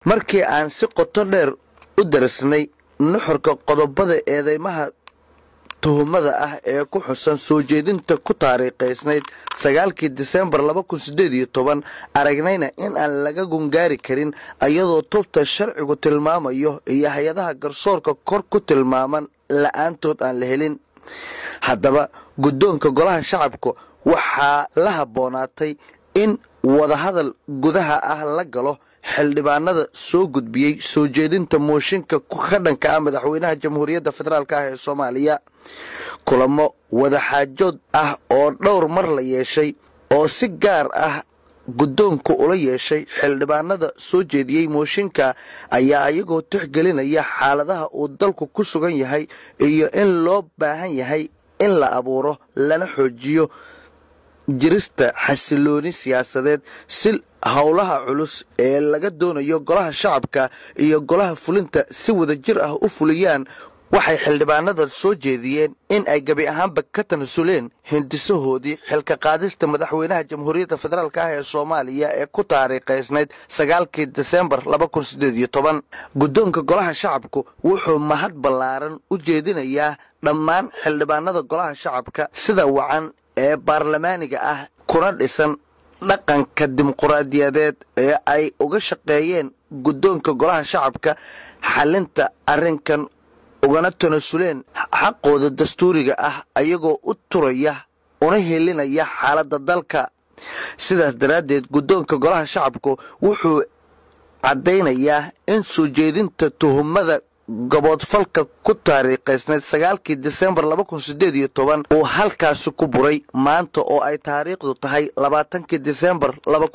markii aan si qoto dheer u darasnay nuxurka qodobada eedeymaha tuhumada ah ee ku xusan soo jeedinta ku taariikhaysnayd sagaalkii disembar aragnayna in aan laga gungaari karin iyadoo tubta sharcigu tilmaamayo iyo hay-adaha garsoorka kor ku tilmaaman la-aantood aan la helin haddaba guddoonka golaha shacabka waxaa la habboonaatay in wadahadal gudaha ah la galo xildhibaanada soo gudbiyey soo jeedinta mooshinka ka dhanka ah madaxweynaha jamhuuriyadda federaalk ah ee soomaaliya kulamo wadaxaajood ah oo dhowr mar la yeeshay oo si gaar ah guddoonku ula yeeshay xildhibaanada soo jeediyey mooshinka ayaa iyagoo tixgelinaya xaaladaha uu dalku ku sugan yahay iyo in loo baahan yahay in la abuuro lana xoojiyo jirista xasilooni siyaasadeed si howlaha culus ee laga doonayo golaha shacabka iyo golaha fulinta si wada jir ah u fuliyaan waxay xildhibaanada soo jeediyeen in ay gebi ahaanba ka tanasuleen hindisahoodii xilka qaadista madaxweynaha jamhuuriyadda federaalk ah ee soomaaliya ee ku taariikhaysnayd sagaalkii disembar guddoonka golaha shacabku wuxuu mahad ballaaran u jeedinayaa dhammaan xildhibaanada golaha shacabka sida wacan ee baarlamaaniga ah kuna dhisan dhaqanka dimuquraadiyadeed ee ay uga shaqeeyeen guddoonka golaha shacabka xalinta arrinkan ugana tanasuleen xaqooda dastuuriga ah ayagoo u turaya una helinaya xaaladda dalka sidaas daraaddeed guddoonka golaha shacabku wuxuu caddaynayaa in soo jeedinta tuhumada gaboodfalka ku taariikhaysnayd sagaalkii disembar uu halkaasi ku buray maanta oo ay taariikhdu tahay labaatankii disembar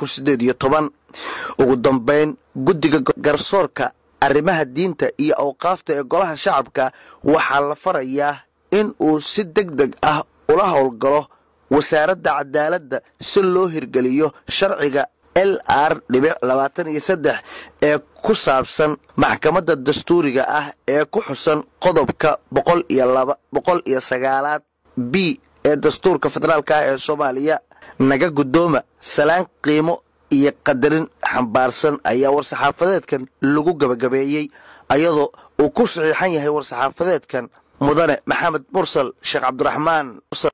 ugu dambayn guddiga garsoorka arrimaha diinta iyo awqaafta ee golaha shacabka waxaa la farayaa in uu si deg deg ah ula howlgalo wasaaradda cadaaladda si loo hirgeliyo sharciga l r ee ku saabsan maxkamadda dastuuriga ah ee ku xusan qodobka boqol iyo sagaalaad b ee dastuurka federaalk ah ee soomaaliya naga guddooma salaan qiimo iyo qadarin xambaarsan ayaa war-saxaafadeedkan lagu gabagabeeyey ayadoo uu ku saxiixan yahay war-saxaafadeedkan mudane maxamed mursal sheekh cabdiraxmaan